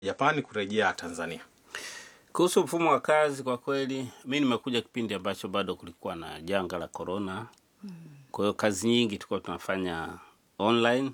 Japani kurejea Tanzania? Kuhusu mfumo wa kazi, kwa kweli mi nimekuja kipindi ambacho bado kulikuwa na janga la korona. Kwa hiyo kazi nyingi tulikuwa tunafanya online,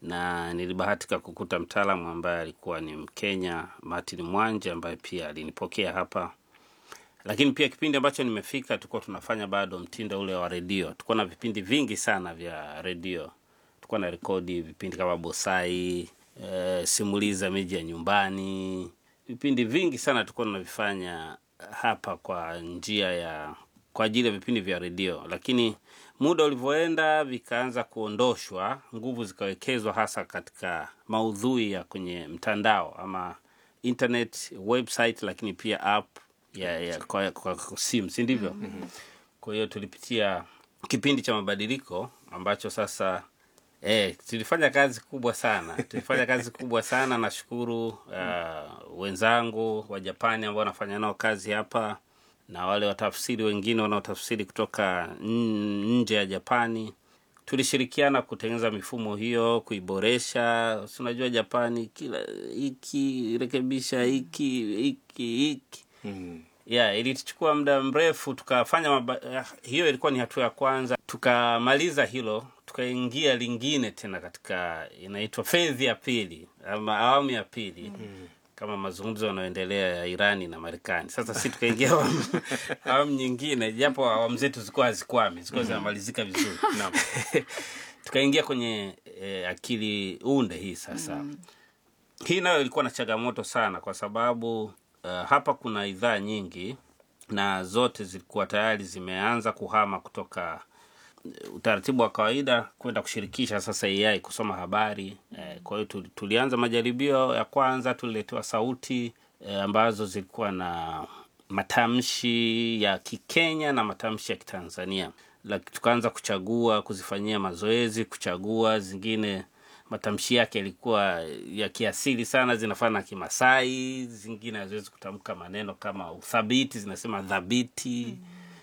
na nilibahatika kukuta mtaalamu ambaye alikuwa ni Mkenya, Martin Mwanje, ambaye pia alinipokea hapa. Lakini pia kipindi ambacho nimefika, tulikuwa tunafanya bado mtindo ule wa redio. Tulikuwa na vipindi vingi sana vya redio, tulikuwa na rekodi vipindi kama Bosai, e, simuliza miji ya nyumbani vipindi vingi sana tulikuwa tunavifanya hapa kwa njia ya kwa ajili ya vipindi vya redio, lakini muda ulivyoenda vikaanza kuondoshwa, nguvu zikawekezwa hasa katika maudhui ya kwenye mtandao ama internet website, lakini pia app ya, ya kwa, kwa, kwa simu, si ndivyo? Kwa hiyo tulipitia kipindi cha mabadiliko ambacho sasa Eh, tulifanya kazi kubwa sana, tulifanya kazi kubwa sana. Nashukuru uh, wenzangu wa Japani ambao wanafanya nao kazi hapa na wale watafsiri wengine wanaotafsiri kutoka n- nje ya Japani. Tulishirikiana kutengeneza mifumo hiyo, kuiboresha. Si unajua Japani, kila hiki rekebisha hiki hiki hiki Mm. yeah, ilituchukua muda mrefu tukafanya maba... eh, hiyo ilikuwa ni hatua ya kwanza. Tukamaliza hilo, tukaingia lingine tena katika inaitwa fedhi ya pili ama awamu ya pili kama mazungumzo yanayoendelea ya Irani na Marekani. Sasa si tukaingia awamu, awamu nyingine, japo awamu zetu zilikuwa hazikwami, zilikuwa zinamalizika vizuri Naam. tukaingia kwenye eh, akili unde hii sasa hii nayo ilikuwa na changamoto sana kwa sababu uh, hapa kuna idhaa nyingi na zote zilikuwa tayari zimeanza kuhama kutoka eh, utaratibu wa kawaida kwenda kushirikisha sasa AI kusoma habari eh, kwa hiyo tuli- tulianza majaribio ya kwanza, tuliletewa sauti eh, ambazo zilikuwa na matamshi ya Kikenya na matamshi ya Kitanzania, Laki- tukaanza kuchagua, kuzifanyia mazoezi, kuchagua zingine matamshi yake yalikuwa ya kiasili sana, zinafana na Kimasai, zingine haziwezi kutamka maneno kama uthabiti, zinasema dhabiti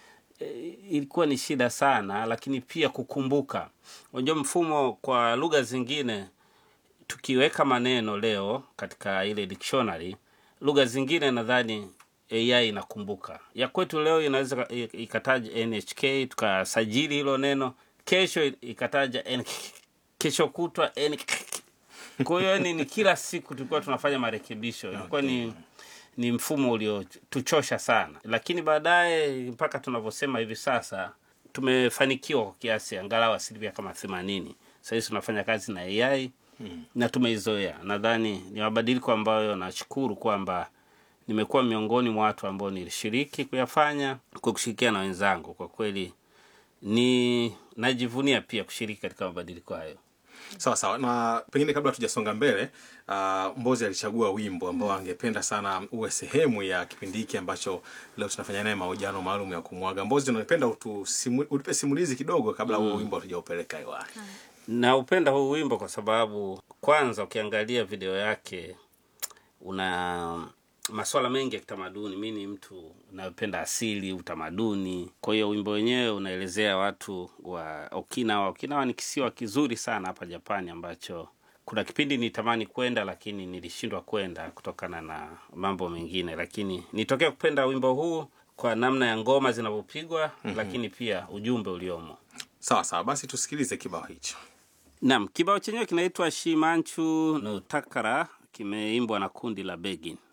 e, ilikuwa ni shida sana, lakini pia kukumbuka. Unajua mfumo kwa lugha zingine, tukiweka maneno leo katika ile dictionary, lugha zingine nadhani AI inakumbuka. Ya kwetu leo inaweza ka- i- ikataja NHK tukasajili hilo neno, kesho ikataja N, kesho kutwa N. Kwa hiyo yani ni kila siku tulikuwa tunafanya marekebisho, ilikuwa ni ni mfumo uliotuchosha sana, lakini baadaye mpaka tunavyosema hivi sasa tumefanikiwa kwa kiasi angalau asilimia kama themanini. Sahizi tunafanya kazi na AI na tumeizoea. Nadhani ni mabadiliko ambayo nashukuru kwamba nimekuwa miongoni mwa watu ambao nilishiriki kuyafanya kwa kushirikiana na wenzangu. Kwa kweli ni najivunia pia kushiriki katika mabadiliko hayo. Sawa sawa, na pengine kabla tujasonga mbele, uh, Mbozi alichagua wimbo ambao angependa sana uwe sehemu ya kipindi hiki ambacho leo tunafanya naye mahojiano maalum ya kumwaga. Mbozi, unapenda utusimu, utupe simulizi kidogo kabla huo wimbo hatujaupeleka hewani. Naupenda huu wimbo kwa sababu kwanza, ukiangalia video yake una masuala mengi ya kitamaduni. Mi ni mtu unayopenda asili, utamaduni. Kwa hiyo wimbo wenyewe unaelezea watu wa Okinawa. Okinawa ni kisiwa kizuri sana hapa Japani ambacho kuna kipindi nitamani kwenda, lakini nilishindwa kwenda kutokana na mambo mengine, lakini nitokea kupenda wimbo huu kwa namna ya ngoma zinavyopigwa, lakini pia ujumbe uliomo. Sawa sawa, basi tusikilize kibao hicho. Naam, kibao chenyewe kinaitwa Shimanchu no Takara, kimeimbwa na kundi la Begin.